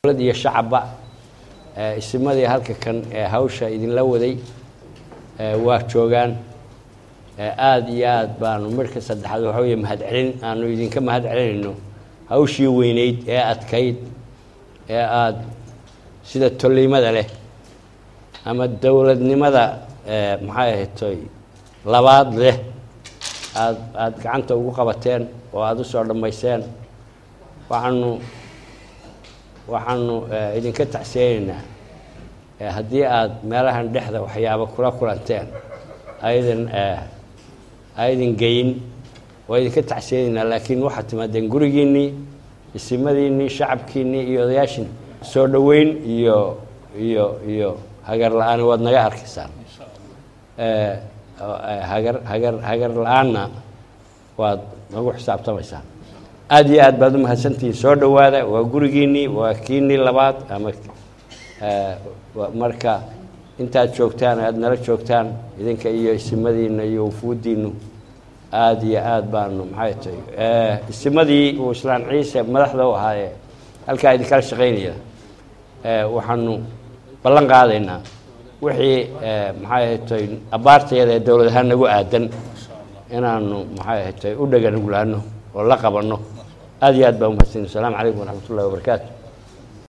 dowlad iyo shacabba isimadii halka kan ee hawsha idinla waday waa joogaan aada iyo aad baanu marka saddexaad waxa weeye mahadcelin aanu idinka mahad celinayno hawshii weyneyd ee adkayd ee aada sida tolliimada leh ama dowladnimada maxay ahaytoy labaad leh aad aada gacanta ugu qabateen oo aada usoo dhammayseen waxaanu waxaanu idinka tacsiyeynaynaa haddii aada meelahan dhexda waxyaaba kula kulanteen aydan aydan geyin waa idinka tacsiyeynaynaa laakiin waxaad timaadeen gurigiinnii isimadiinnii shacabkiinnii iyo odayaashin soo dhoweyn iyo iyo iyo hagar la-aan waad naga arkaysaan hagar hagar hagar la-aanna waad nagu xisaabtamaysaan aada iyo aad baad u mahadsantihiin soo dhowaada waa gurigiinnii waa kiinnii labaad ama marka intaad joogtaan aada nala joogtaan idinka iyo isimadiinna iyo wufuuddiinnu aada iyo aada baanu maxay tahay isimadii uu islaan ciise madaxda u ahaayee halkaa idinkala shaqaynaya waxaanu ballan qaadaynaa wixii maxay ahaytay abaartayada ee dowlad ahaan nagu aadan inaanu maxay ahaytay u dhaganuglaano oo la qabanno aada iyo aad baa umahadsanyi asalaamu calaykum waraxmat ullahi wabarakaatu